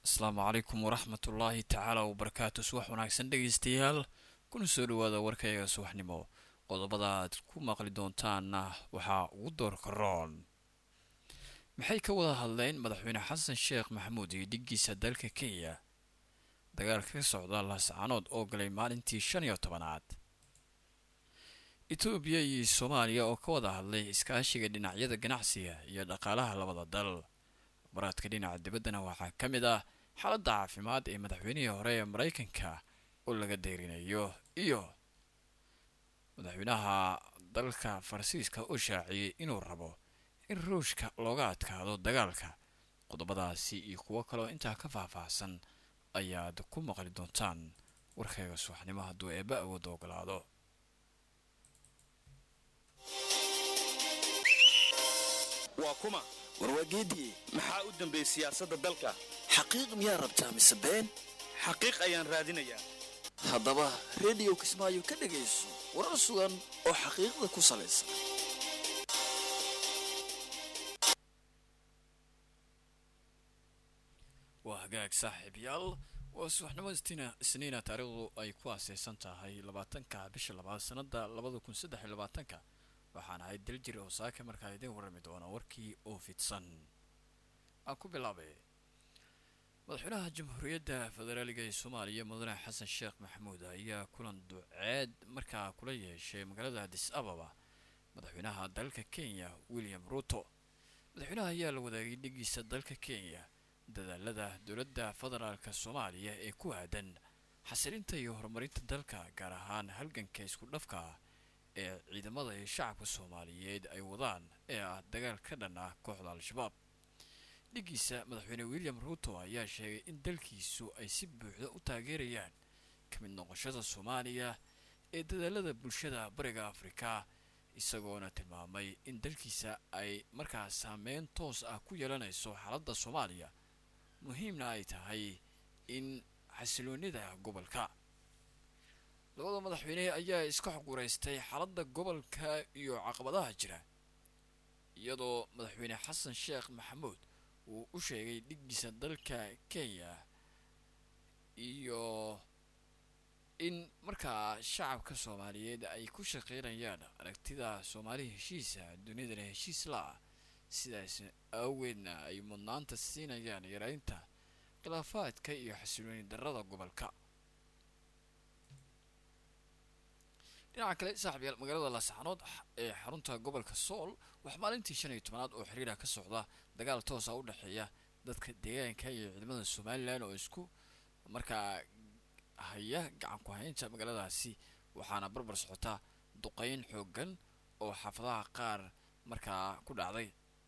asalaamu calaykum waraxmat ullaahi tacaala wabarakaatu subax wanaagsan dhegaystayaal kuna soo dhawaada warkayga subaxnimo qodobada aad ku maqli doontaanna waxaa ugu doorka roon maxay ka wada hadleen madaxweyne xasan sheekh maxamuud iyo dhiggiisa dalka kenya dagaalka ka socda laascaanood oo galay maalintii shan iyo tobanaad etoobiya iyo soomaaliya oo ka wada hadlay iskaashiga dhinacyada ganacsiga iyo dhaqaalaha labada dal baraadka dhinaca dibaddana waxaa ka mid ah xaaladda caafimaad ee madaxweynihii hore ee maraykanka oo laga deyrinayo iyo madaxweynaha dalka faransiiska oo shaaciyey inuu rabo in ruushka looga adkaado dagaalka qodobadaasi iyo kuwo kaleo intaa ka faahfaahsan ayaad ku maqli doontaan warkayga subaxnimo hadduu eebba awoodda ogolaado waa kuma warwaageedii maxaa u dambeeyey siyaasadda dalka xaqiiq miyaa rabtaa mise been xaqiiq ayaan raadinayaa haddaba rediyo kismaayo ka dhegayso warar sugan oo xaqiiqda ku salaysan waa hagaag saaxiibyaal waa subaxnimo isniina taariikhdu ay ku aaseysan tahay labaatanka bisha labaad sanada labada kun saddex iyo labaatanka waxaan ahay daljir oo saaka markaa idiin warrami doona warkii oo fidsan aan ku bilaabay madaxweynaha jamhuuriyadda federaaliga ee soomaaliya mudane xasan sheekh maxamuud ayaa kulan duceed markaa kula yeeshay magaalada adis ababa madaxweynaha dalka kenya william ruto madaxweynaha ayaa la wadaagay dhigiisa dalka kenya dadaalada dowladda federaalka soomaaliya ee ku aadan xasilinta iyo horumarinta dalka gaar ahaan halganka isku dhafka ah ee ciidamada iyo shacabka soomaaliyeed ay wadaan ee ah dagaal ka dhan ah kooxda al-shabaab dhigiisa madaxweyne william ruto ayaa sheegay in dalkiisu ay si buuxda u taageerayaan ka mid noqoshada soomaaliya ee dadaalada bulshada bariga afrika isagoona tilmaamay in dalkiisa ay markaa saameyn toos ah ku yeelanayso xaaladda soomaaliya muhiimna ay tahay in xasiloonida gobolka labada madaxweyne ayaa iska xoguraystay xaaladda gobolka iyo caqabadaha jira iyadoo madaxweyne xasan sheekh maxamuud uu u sheegay dhiggiisa dalka kenya iyo in markaa shacabka soomaaliyeed ay ku shaqeynayaan aragtida soomaali heshiisa dunidana heshiis la-ah sidaas aaweedna ay mudnaanta siinayaan yareynta khilaafaadka iyo xasilooni darada gobolka dhinaca kale saaxiibyaal magaalada laascaanood ee xarunta gobolka sool waxaa maalintii shan iyo tobanaad oo xiriira ka socda dagaal toosa u dhexeeya dadka deegaanka iyo ciidamada somalilan oo isku markaa haya gacan ku haynta magaaladaasi waxaana barbar socota duqeyn xoogan oo xaafadaha qaar markaa ku dhacday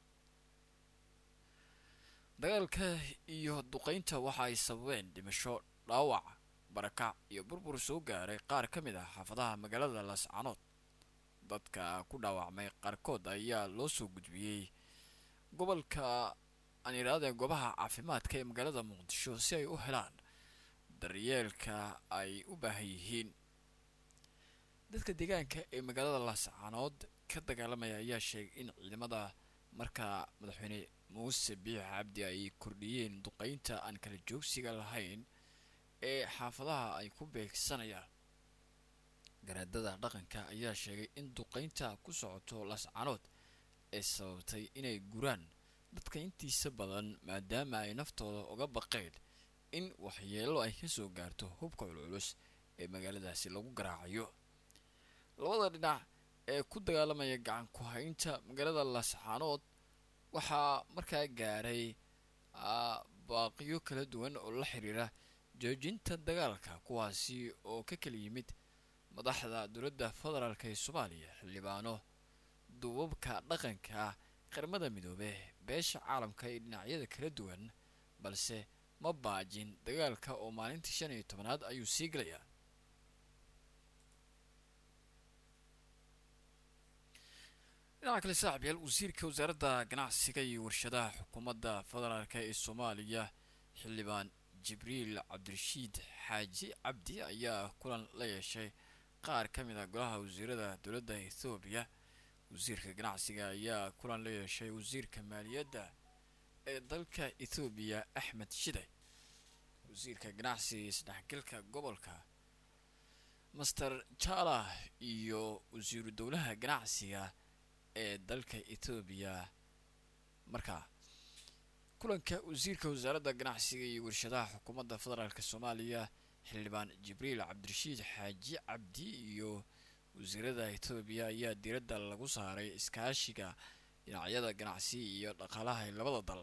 dagaalka iyo duqeynta waxa ay sababeen dhimasho dhaawac barakac iyo burbur soo gaaray qaar ka mid ah xaafadaha magaalada laascaanood dadka ku dhaawacmay qaarkood ayaa loo soo gudbiyey gobolka aan yidhahdee goobaha caafimaadka ee magaalada muqdisho si ay u helaan daryeelka ay u baahan yihiin dadka deegaanka ee magaalada laascaanood ka dagaalamaya ayaa sheegay in ciidamada markaa madaxweyne muuse biix cabdi ay kordhiyeen duqeynta aan kala joogsiga lahayn ee xaafadaha ay ku beegsanayaan garaadada dhaqanka ayaa sheegay in duqeynta ku socoto laascaanood ee sababtay inay guraan dadka intiisa badan maadaama ay naftooda uga baqeen in waxyeelo ay kasoo gaarto hubka culculus ee magaaladaasi lagu garaacayo labada dhinac ee ku dagaalamaya gacan ku haynta magaalada laascaanood waxaa markaa gaaray baaqiyo kala duwan oo la xiriira joojinta dagaalka kuwaasi oo ka kala yimid madaxda dowladda federaalk ee soomaaliya xildhibaano duubabka dhaqanka qaramada midoobe beesha caalamka iyo dhinacyada kala duwan balse ma baajin dagaalka oo maalintii shan iyo tobanaad ayuu sii galayaa dhinaca kale saaxiibyaal wasiirka wasaaradda ganacsiga iyo warshadaha xukuumadda federaalk ee soomaaliya xildhibaan jibriil cabdirashiid xaaji cabdi ayaa kulan la yeeshay qaar ka mid ah golaha wasiirada dowladda ethoobiya wasiirka ganacsiga ayaa kulan la yeeshay wasiirka maaliyadda ee dalka ethoobiya axmed shide wasiirka ganacsiga isdhexgalka gobolka master jala iyo wasiiru dowlaha ganacsiga ee dalka etoobiya markaa kulanka wasiirka wasaaradda ganacsiga iyo warshadaha xukuumadda federaalk soomaaliya xildhibaan jibriil cabdirashiid xaaji cabdi iyo wasiirada etoobiya ayaa diiradda lagu saaray iskaashiga dhinacyada ganacsi iyo dhaqaalaha ee labada dal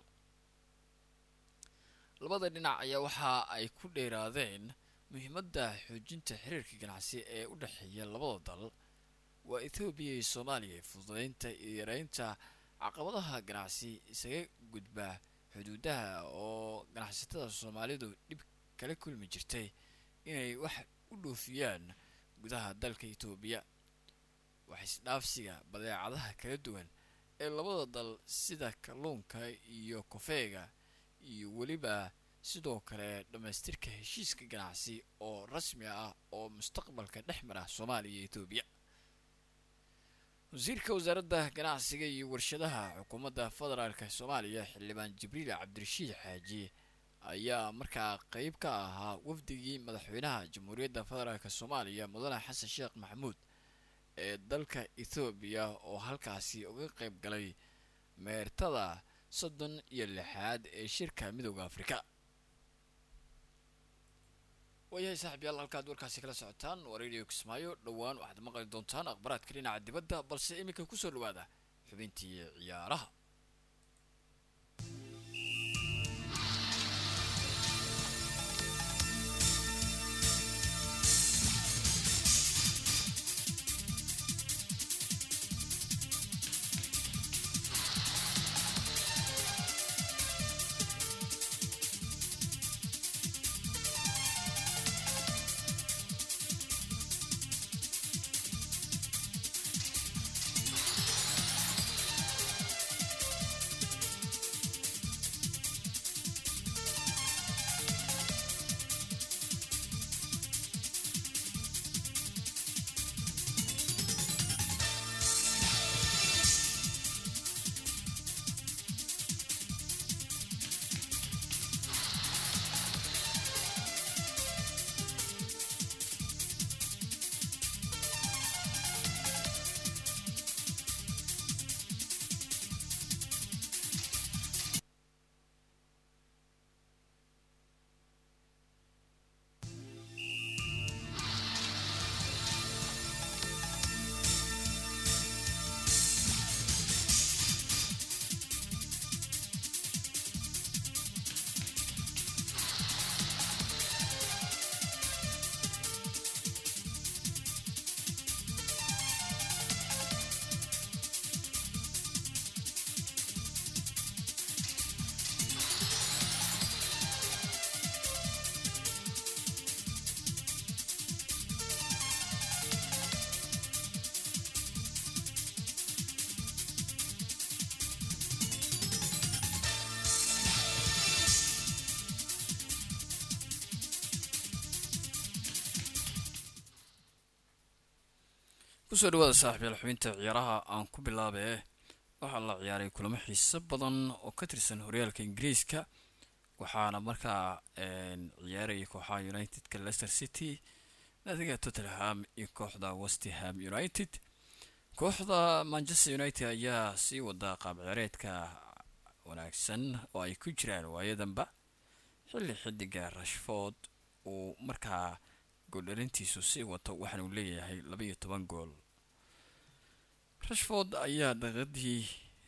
labada dhinac ayaa waxa ay ku dheeraadeen muhiimadda xoojinta xiriirka ganacsi ee u dhexeeya labada dal waa etoobiya iyo soomaaliya fududeynta iyo yareynta caqabadaha ganacsi isaga gudba xuduudaha oo ganacsatada soomaalidu dhib kala kulmi jirtay inay wax u dhoofiyaan gudaha dalka etoobiya wax isdhaafsiga badeecadaha kala duwan ee labada dal sida kalluunka iyo kofeega iyo weliba sidoo kale dhammaystirka heshiiska ganacsi oo rasmi ah oo mustaqbalka dhex mara soomaaliya iyo etoobiya wasiirka wasaaradda ganacsiga iyo warshadaha xukuumadda federaalk soomaaliya xildhibaan jibriil cabdirashiid xaaji ayaa markaa qeyb ka ahaa wafdigii madaxweynaha jamhuuriyadda federaalk soomaaliya mudane xasan sheekh maxamuud ee dalka ethoobiya oo halkaasi uga qeyb galay meertada soddon iyo lixaad ee shirka midooda afrika waayahay saaxiibyaal halkaad warkaasi kala socotaan waa radio kismaayo dhowaan waxaad maqli doontaan akhbaraadka dhinaca dibadda balse iminka kusoo dhawaada xubintii ciyaaraha kusoo dhawaada saaxiibyaal xubinta ciyaaraha aan ku bilaabee waxaa la ciyaaray kulamo xiiso badan oo ka tirsan horyaalka ingiriiska waxaana markaa ciyaaraya kooxaha unitedka leicester city naadiga tottenham iyo kooxda westham united kooxda manchester united ayaa sii wada qaab ciyaareedka wanaagsan oo ay ku jiraan waayadanba xilli xidiga rashford uu markaa gooldhalintiisu sii wato waxaana uu leeyahay laba iyo toban gool rashford ayaa daqiiqadii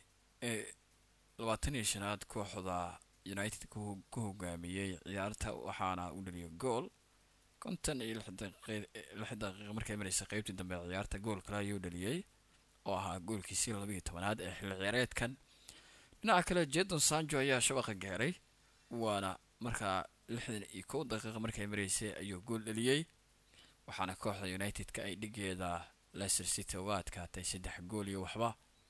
labaatan iyo shanaad kooxda united ku hogaamiyey ciyaarta waxaana u dhaliyay gool konton iyo lix daqiiqa markay mareysa qeybtii dambe ciyaarta gool kale ayuu dhaliyey oo ahaa goolkiisii laba iyo tobanaad ee xilli ciyaareedkan dhinaca kale jedon sanjo ayaa shabaqa gaaray waana markaa lixdan iyo kow daqiiqa markay mareysay ayuu gool dhaliyey waxaana kooxda united-ka ay dhigeeda leicester city uga adkaatay saddex gool iyo waxba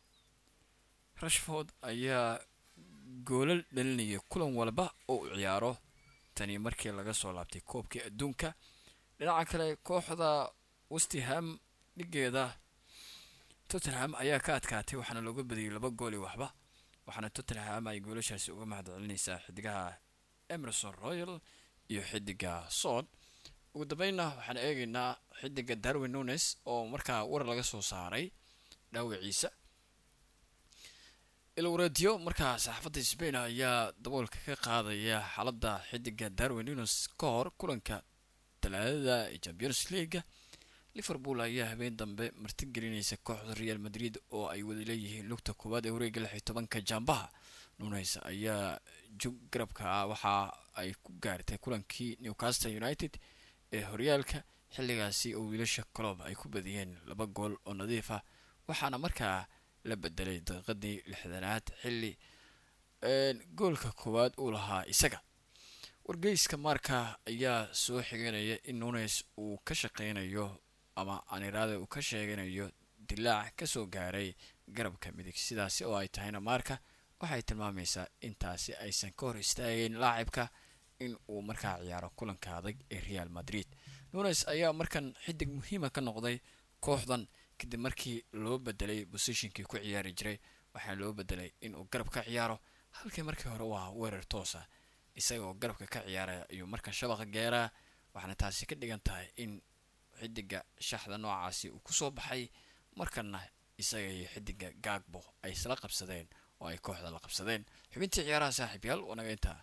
rashford ayaa goolal dhalinaya kulan walba oo u ciyaaro tani markii laga soo laabtay koobkii adduunka dhinaca kale kooxda westham dhigeeda tottenham ayaa ka adkaatay waxaana looga badiyay laba gool iyo waxba waxaana tottenham ay goolashaasi uga mahad celinaysaa xidigaha emerson royal iyo xidiga sood ugu dambeynna waxaan eegaynaa xidiga darwin nunes oo markaa war laga soo saaray dhaawiciisa ilwareediyo markaa saxaafadda sbain ayaa daboolka ka qaadaya xaaladda xidiga darwin nunes ka hor kulanka talaadada ee champions leaga liverpool ayaa habeen dambe martigelinaysa kooxda real madrid oo ay wada leeyihiin lugta koowaad ee wareega lix iyo tobanka jaambaha nunes ayaa jug garabka ah waxa ay ku gaartay kulankii newcastle united ee horyaalka xilligaasi oo wiilasha colob ay ku badiyeen laba gool oo nadiif ah waxaana markaa la bedelay daqiiqadii lixdanaad xilli goolka koowaad uu lahaa isaga wargeyska marka ayaa soo xiganaya in nunes uu ka shaqeynayo ama aniraada uu ka sheeganayo dilaac kasoo gaaray garabka midig sidaasi oo ay tahayna maarka waxay tilmaamaysaa intaasi aysan ka hor istaageen laacibka in uu markaa ciyaaro kulanka adag ee real madrid nunes ayaa markan xidig muhiima ka noqday kooxdan kadib markii loo bedelay bosishinkii ku ciyaari jiray waxaa loo bedelay inuu garab ka ciyaaro halkii markii hore waa weerar toosa isagaoo garabka ka ciyaaraya ayuu markan shabaqa geeraa waxaana taasi ka dhigan tahay in xidiga shaxda noocaasi uu kusoo baxay markana isaga iyo xidiga gaagbo ay isla qabsadeen oo ay kooxda la qabsadeen xubintii ciyaaraha saaxiib yaal wanaga intaa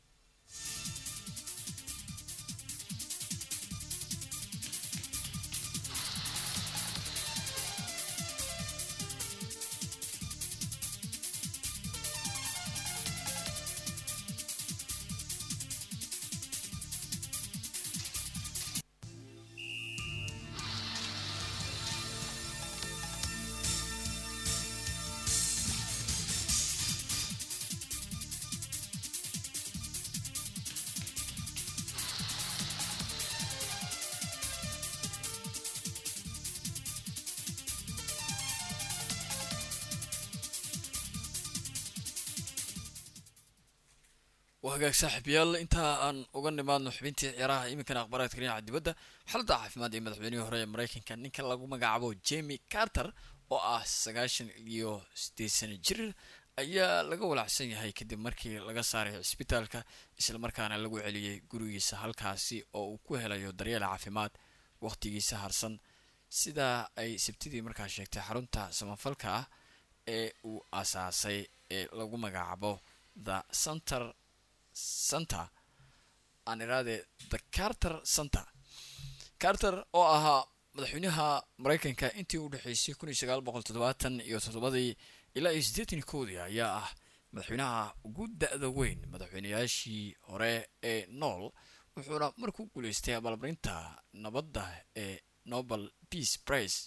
waa hagaag saaxiibayaal intaa aan uga nimaadno xubintii ciyaaraha iminkana akhbaaraadka dhinaca dibadda xaaladda caafimaad ee madaxweynihii hore ee mareykanka ninka lagu magacaabo jemi carter oo ah sagaashan iyo sideed sano jir ayaa laga walacsan yahay kadib markii laga saaray cisbitaalka islamarkaana lagu celiyey gurigiisa halkaasi oo uu ku helayo daryeel caafimaad waqtigiisa harsan sidaa ay sabtidii markaa sheegtay xarunta samafalka ah ee uu asaasay ee lagu magacaabo the center center aan iraade the carter center carter oo ahaa madaxweynaha mareykanka intii u dhexeysay kun iyo sagaal boqol toddobaatan iyo toddobadii ilaa iyo siddeetan koodii ayaa ah madaxweynaha ugu da-da weyn madaxweynayaashii hore ee nool wuxuuna markuu guuleystay abaalmarinta nabadda ee nobel peace price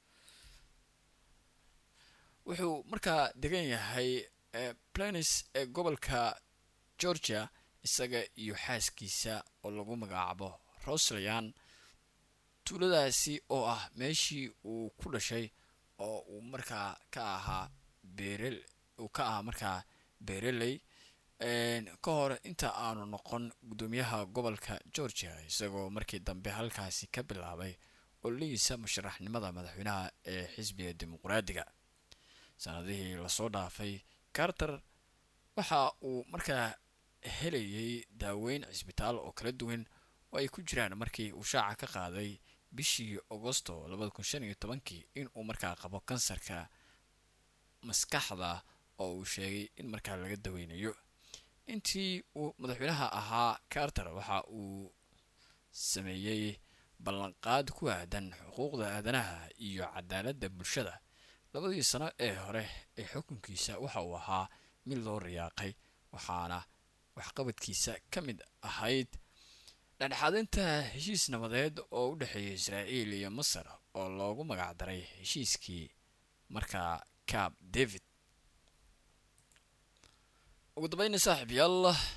wuxuu markaa degan yahay planis ee gobolka georgia isaga iyo xaaskiisa oo lagu magacaabo rosleyan tuuladaasi oo ah meeshii uu ku dhashay oo uu markaa ka ahaa beerel uu ka ahaa markaa beereley ka hor inta aanu noqon guddoomiyaha gobolka georgia isagoo markii dambe halkaasi ka bilaabay ololihiisa musharaxnimada madaxweynaha ee xisbiga dimuqraadiga sanadihii lasoo dhaafay carter waxa uu markaa helayay daaweyn cisbitaal oo kala duwan oo ay ku jiraan markii uu shaaca ka qaaday bishii agosto labada kun shan iyo tobankii in uu markaa qabo kansarka maskaxda oo uu sheegay in markaa laga daweynayo intii uu madaxweynaha ahaa carter waxa uu sameeyey ballanqaad ku aadan xuquuqda aadanaha iyo cadaaladda bulshada labadii sano ee hore ee xukunkiisa waxa uu ahaa mid loo riyaaqay waxaana waxqabadkiisa ka mid ahayd dhexdhexaadinta heshiis nabadeed oo u dhexeeya israa'iil iyo masar oo loogu magacdaray heshiiskii markaa cab david ugu dambeyna saaxiib yaal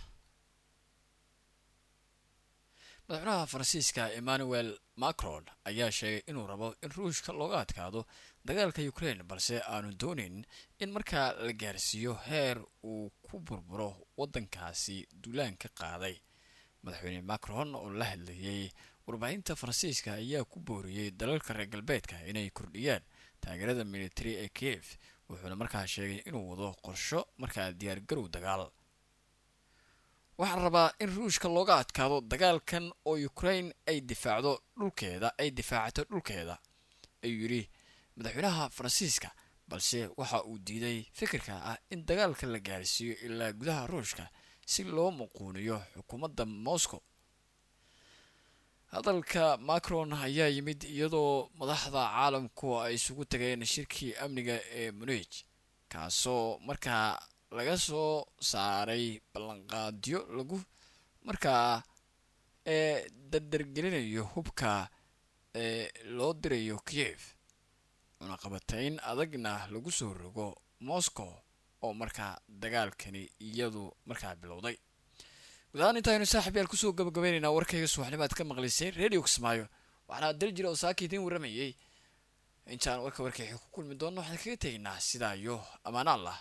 madaxweynaha faransiiska emmanuel macron ayaa sheegay inuu rabo in ruushka looga adkaado dagaalka ukraine balse aanu dooneyn in markaa la gaarsiiyo heer uu ku burburo waddankaasi duulaan ka qaaday madaxweyne macron oo la hadlayay warbaahinta faransiiska ayaa ku booriyey dalalka reer galbeedka inay kordhiyaan taageerada military ee kiev wuxuuna markaa sheegay inuu wado qorsho markaa diyaargarow dagaal waxaan rabaa in ruushka looga adkaado dagaalkan oo ukraine ay difaacdo dhulkeeda ay difaacato dhulkeeda ayuu yidhi madaxweynaha faransiiska balse waxa uu diiday fikirka ah in dagaalka la gaarsiiyo ilaa gudaha ruushka si loo muquuniyo xukuumadda moscow hadalka macron ayaa yimid iyadoo madaxda caalamku ay isugu tageen shirkii amniga ee munij kaasoo markaa laga soo saaray ballanqaadyo lagu markaa ee dardargelinayo hubka ee loo dirayo kiev cunaqabatayn adagna lagu soo rogo moscow oo markaa dagaalkani iyadu markaa bilowday gudahaan intaaynu saaxib yaal kusoo gabagabaynaynaa warkayga subaxnimo aad ka maqlayseen radio kismaayo waxaana dal jira oo saaka idiin warramayay intaan warka warkayxi ku kulmi doonno waxaan kaga tegaynaa sidaa iyo ammaan allah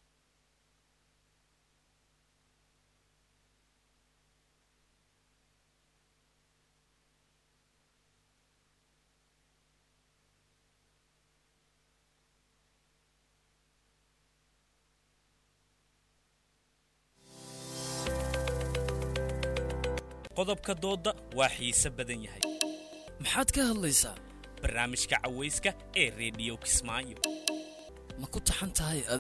qodobka doodda waa xiise badan yahay maxaad ka hadlaysaa barnaamijka cawayska ee rediyo kismaayo ma ku taxan tahay